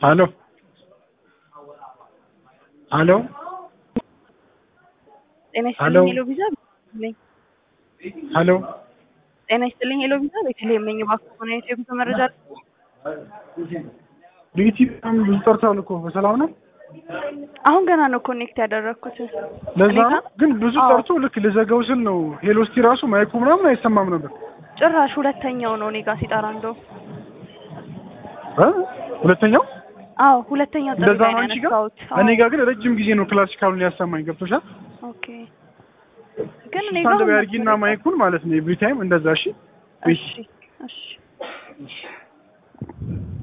ሄሎ ሄሎ ጤና ሄሎ ይስጥልኝ ሄሎ ቪዛ ነኝ። ሄሎ ጤና ይስጥልኝ ሄሎ ቪዛ ቤተልሔም ነኝ። እባክህ ሆነ የጉዞ መረጃ ቢቲ በጣም ብዙ ጠርተዋል እኮ በሰላም ነው። አሁን ገና ነው ኮኔክት ያደረግኩት። ለዛ እኔ ነው ጋር ግን ብዙ አዎ። ጠርቶ ልክ ልዘጋው ስል ነው ሄሎ እስቲ ራሱ ማይኩ ምናምን አይሰማም ነበር ጭራሽ ሁለተኛው ነው እኔ ጋር ሲጠራ እንደው እ ሁለተኛው አዎ ሁለተኛው ጥሪ እንደዛ ላይ ነው ነው አንቺ ጋር ያነሳሁት። እኔ አዎ። ጋር ግን ረጅም ጊዜ ነው ክላሲካሉን ያሰማኝ ገብቶሻል ኦኬ ግን እኔ ጋር ስታንድ አሁን ያርጊና ማይኩን ማለት ነው ኤቭሪ ታይም እንደዛ እሺ እሺ እሺ